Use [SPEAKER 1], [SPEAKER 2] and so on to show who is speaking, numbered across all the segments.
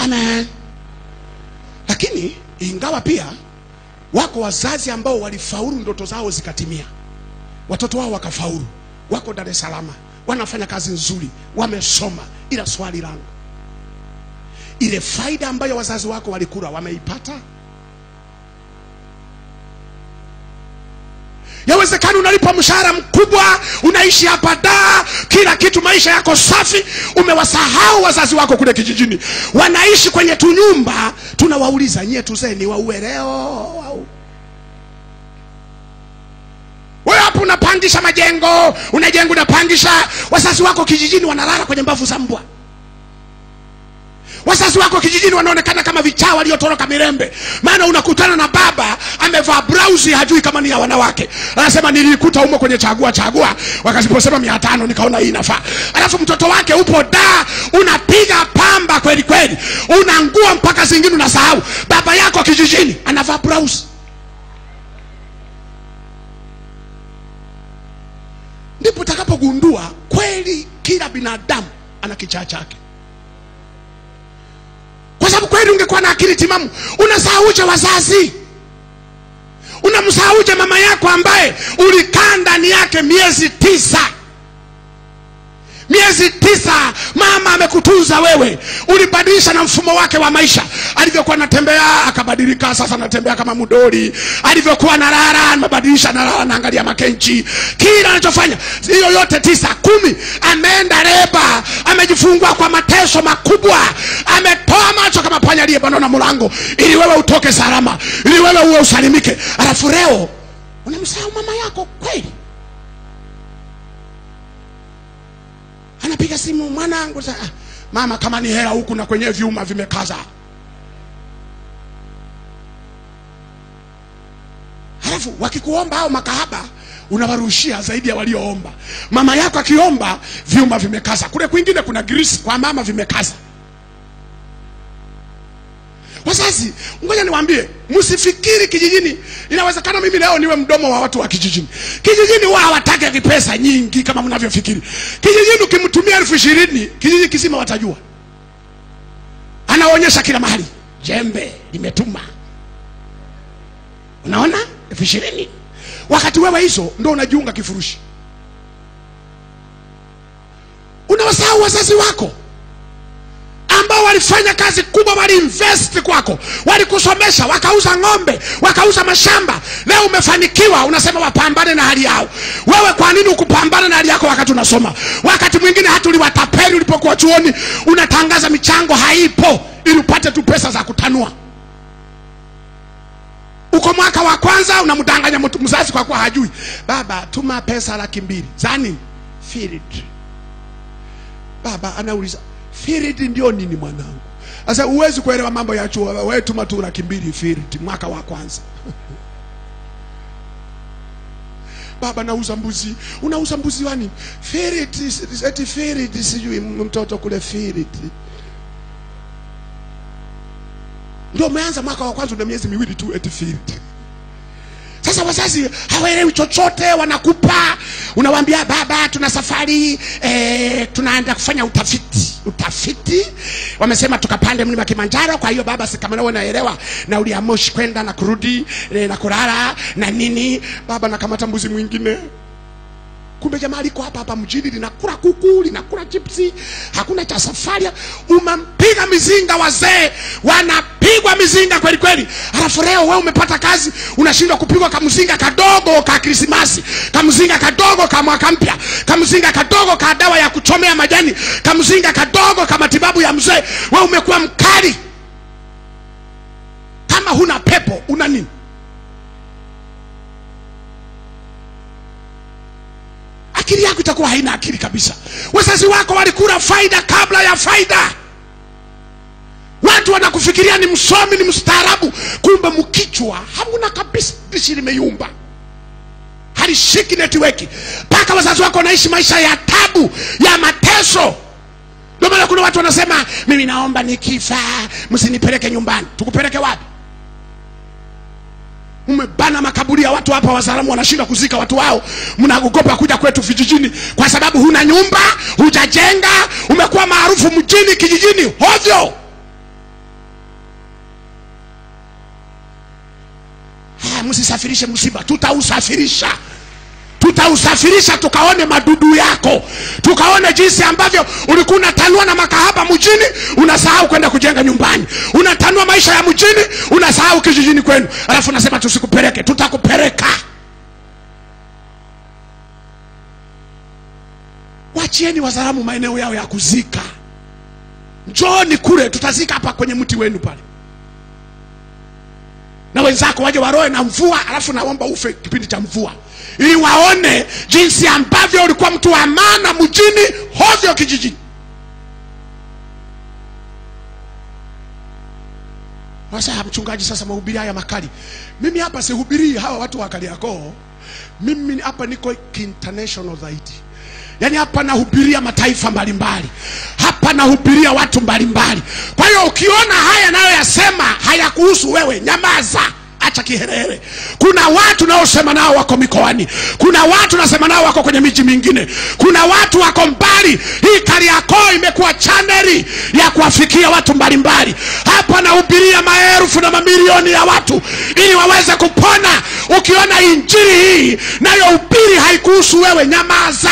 [SPEAKER 1] amen lakini ingawa pia wako wazazi ambao walifaulu ndoto zao zikatimia watoto wao wakafaulu wako dar es salaam wanafanya kazi nzuri wamesoma ila swali langu ile faida ambayo wazazi wako walikula wameipata yawezekana unalipa mshahara mkubwa unaishi hapa daa kila kitu maisha yako safi umewasahau wazazi wako kule kijijini wanaishi kwenye tunyumba tunawauliza nyie tuzee ni waueleo au wewe hapo unapangisha majengo unajenga unapangisha wazazi wako kijijini wanalala kwenye mbavu za mbwa wazazi wako kijijini wanaonekana kama vichaa waliotoroka mirembe maana unakutana na baba amevaa brausi hajui kama ni ya wanawake anasema nilikuta umo kwenye chagua chagua wakaziposema mia tano nikaona hii inafaa alafu mtoto wake upo da unapiga pamba kweli kweli una nguo mpaka zingine unasahau baba yako kijijini anavaa brausi ndipo utakapogundua kweli kila binadamu ana kichaa chake kwa sababu kweli ungekuwa na akili timamu unasahauje wazazi unamsahauje mama yako ambaye ulikaa ndani yake miezi tisa miezi tisa mama amekutunza wewe ulibadilisha na mfumo wake wa maisha alivyokuwa anatembea akabadilika sasa anatembea kama mdori alivyokuwa nalala amebadilisha nalala naangalia makenchi kila anachofanya hiyo yote tisa kumi ameenda leba amejifungua kwa mateso makubwa ametoa macho kama panya aliyebanwa na mlango ili wewe utoke salama ili wewe uwe usalimike alafu leo unamsahau mama yako kweli anapiga simu mwanangu sa, ah, mama kama ni hela huku na kwenye vyuma vimekaza halafu wakikuomba au makahaba unawarushia zaidi ya walioomba mama yako akiomba vyuma vimekaza kule kwingine kuna grisi kwa mama vimekaza wazazi ngoja niwaambie msifikiri kijijini inawezekana mimi leo niwe mdomo wa watu wa kijijini kijijini huwa hawatake vipesa nyingi kama mnavyofikiri kijijini ukimtumia elfu ishirini kijiji kisima watajua anaonyesha kila mahali jembe limetuma unaona elfu ishirini wakati wewe hizo ndo unajiunga kifurushi unawasahau wazazi wako ambao walifanya kazi kubwa waliinvest kwako walikusomesha wakauza ng'ombe wakauza mashamba leo umefanikiwa unasema wapambane na hali yao wewe kwa nini ukupambana na hali yako wakati unasoma wakati mwingine hata uliwatapeli ulipokuwa chuoni unatangaza michango haipo ili upate tu pesa za kutanua uko mwaka wa kwanza unamdanganya mtu mzazi kwa kuwa hajui baba tuma pesa laki mbili za nini field baba anauliza field ndio nini mwanangu sasa huwezi kuelewa mambo ya chuo wewe tuma tu laki mbili field mwaka wa kwanza baba nauza mbuzi unauza mbuzi wani field eti field sijui mtoto kule field ndio umeanza mwaka wa kwanza una miezi miwili tu eti field sasa wazazi hawaelewi chochote wanakupa unawaambia baba tuna safari e, tunaenda kufanya utafiti utafiti wamesema tukapande mlima kimanjaro kwa hiyo baba sikamanawe naelewa nauli ya moshi kwenda na kurudi e, na kulala na nini baba nakamata mbuzi mwingine kumbe jamaa liko hapa hapa mjini linakula kuku linakula chipsi hakuna cha safari umampiga mizinga wazee wanapigwa mizinga kweli kweli alafu leo wewe umepata kazi unashindwa kupigwa kamzinga kadogo ka krismasi kamzinga kadogo ka mwaka mpya kamzinga kadogo ka dawa ya kuchomea majani kamzinga kadogo ka matibabu ya mzee wewe umekuwa mkali kama huna pepo una nini akili yako itakuwa haina akili kabisa wazazi wako walikula faida kabla ya faida watu wanakufikiria ni msomi ni mstaarabu kumbe mkichwa hamuna kabisa dishi limeyumba halishiki netiweki mpaka wazazi wako wanaishi maisha ya tabu ya mateso ndio maana kuna watu wanasema mimi naomba nikifa msinipeleke nyumbani tukupeleke wapi umebana makaburi ya watu hapa wazalamu wanashindwa kuzika watu wao mnaogopa kuja kwetu vijijini kwa sababu huna nyumba hujajenga umekuwa maarufu mjini kijijini hovyo msisafirishe msiba tutausafirisha tutausafirisha tukaone madudu yako tukaone jinsi ambavyo ulikuwa unatanua na makahaba mjini unasahau kwenda kujenga nyumbani unatanua maisha ya mjini unasahau kijijini kwenu alafu unasema tusikupeleke tutakupeleka wachieni wazaramu maeneo yao ya kuzika njooni kule tutazika hapa kwenye mti wenu pale na wenzako waje waroe na mvua alafu naomba ufe kipindi cha mvua ili waone jinsi ambavyo ulikuwa mtu wa maana mjini hovyo kijijini sasa mchungaji sasa mahubiri haya makali mimi hapa sihubirii hawa watu wa kariakoo mimi hapa niko international zaidi yaani hapa nahubiria mataifa mbalimbali hapa nahubiria watu mbalimbali kwa hiyo ukiona haya nayoyasema hayakuhusu wewe nyamaza acha kiherehere kuna watu naosema nao wako mikoani kuna watu nasema nao wako kwenye miji mingine kuna watu wako mbali hii kariakoo imekuwa chaneli ya kuwafikia watu mbalimbali hapa nahubiria maelfu na mamilioni ya watu ili waweze kupona ukiona injili hii nayohubiri haikuhusu wewe nyamaza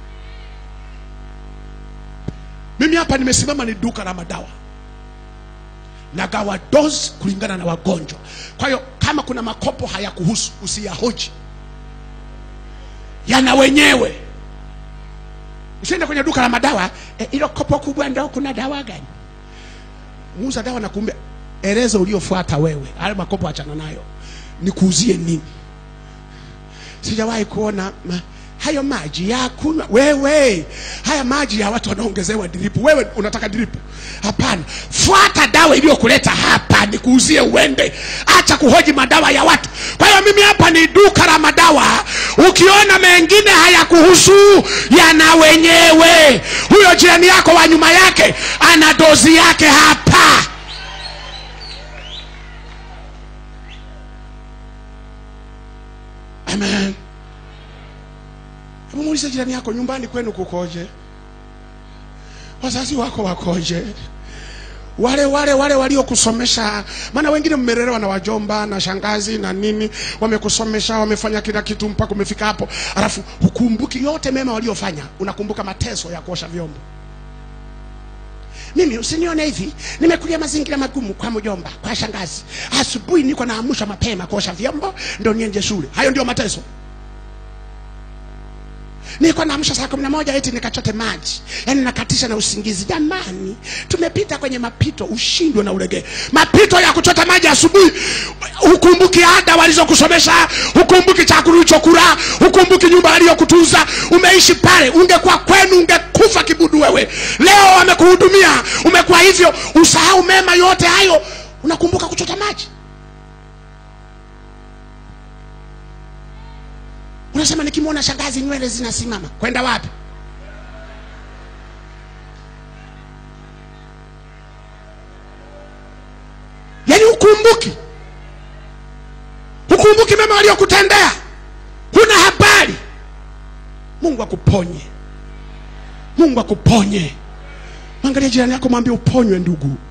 [SPEAKER 1] mimi hapa nimesimama ni duka la madawa nagawa dozi kulingana na wagonjwa kwa hiyo kama kuna makopo hayakuhusu usiyahoji yana wenyewe usiende kwenye duka la madawa hilo e, kopo kubwa ndo kuna dawa gani muuza dawa na kumbe eleza uliofuata wewe hayo makopo achana nayo nikuuzie nini sijawahi kuona ma, hayo maji ya kunywa wewe haya maji ya watu wanaongezewa dripu wewe unataka dripu hapana fuata dawa iliyokuleta hapa nikuuzie uende acha kuhoji madawa ya watu kwa hiyo mimi hapa ni duka la madawa ukiona mengine hayakuhusu yana wenyewe huyo jirani yako wa nyuma yake ana dozi yake hapa amen hebu muulize jirani yako nyumbani kwenu kukoje wazazi wako wakoje wale wale wale waliokusomesha maana wengine mmelelewa na wajomba na shangazi na nini wamekusomesha wamefanya kila kitu mpaka umefika hapo alafu hukumbuki yote mema waliofanya unakumbuka mateso ya kuosha vyombo mimi usinione hivi nimekulia mazingira magumu kwa mjomba kwa shangazi asubuhi niko naamusha mapema kuosha vyombo ndo nienje shule hayo ndio mateso nilikuwa naamsha saa kumi na moja eti nikachote maji yaani nakatisha na usingizi jamani tumepita kwenye mapito ushindwe na ulegee mapito ya kuchota maji asubuhi hukumbuki ada walizokusomesha hukumbuki chakula ulichokula hukumbuki nyumba aliyokutunza umeishi pale ungekuwa kwenu ungekufa kibudu wewe leo wamekuhudumia umekuwa hivyo usahau mema yote hayo unakumbuka kuchota maji unasema nikimwona shangazi nywele zinasimama kwenda wapi yaani hukumbuki hukumbuki mema waliokutendea huna habari mungu akuponye mungu akuponye mwangalia jirani yako mwambie uponywe ndugu